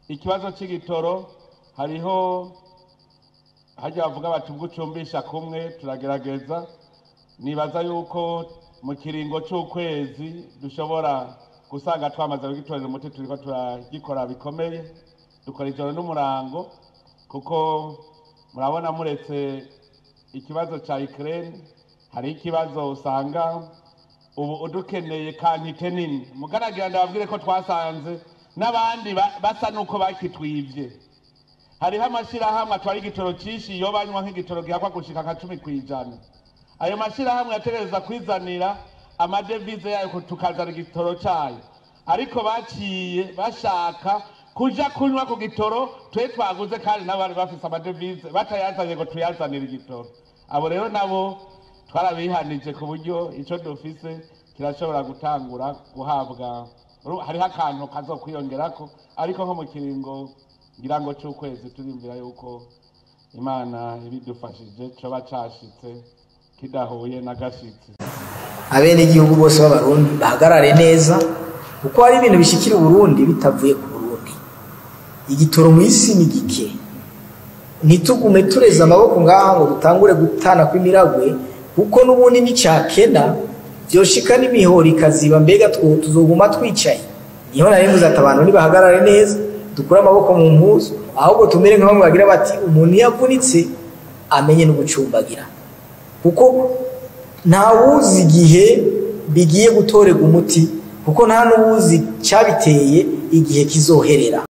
ikibazo cy'igitoro hariho hajya bavuga bati ubwo ucumbisha kumwe turagerageza nibaza yuko mu kiringo cy'ukwezi dushobora gusanga twamaze kugitorera umuti turiko turagikora bikomeye dukora ijoro n'umurango kuko murabona muretse ikibazo cya Ukraine hari ikibazo usanga ubu udukeneye kantite nini mugaragira ndababwire ko twasanze n'abandi ba- basa nuko bakitwivye hariho amashyirahamwe atwara igitoro cyinshi iyo banywa nk'igitoro gihakwa gushika nka cumi ku ijana ayo mashyirahamwe yategereza kwizanira amadevize yayo ku- tukazana igitoro cyayo ariko baciye bashaka kuja kunywa ku gitoro twe twaguze kandi nabo bari bafise amadevize batayazanye ngo tuyazanire igitoro abo rero nabo twarabihanije ku buryo ico dufise kirashobora gutangura guhabwa uru- hariho akantu kazokwiyongerako ariko nko mu kiringo ngira ngo c'ukwezi turiyumvira yuko imana ibidufashije coba cashitse kidahuye n'agashitsi abenegihugu bose b'abarundi bahagarare neza kuko hari ibintu bishikira uburundi bitavuye ku burundi igitoro mu isi ni gike ntitugume tureze amaboko ngaha ngo dutangure gutana kw'imiragwe kuko n'ubundi nicakena vyoshika n'imihoro ikaziba mbega two- tuzoguma twicaye niho nari mvuze ati abantu nibahagarare neza dukure amaboko mu mpuzu ahubwo tumere nka bamwe bagira bati umuntu iyo avunitse amenye no gucumbagira kuko ntawuzi igihe bigiye gutorerwa umuti kuko nta n'uwuzi cyabiteye igihe kizoherera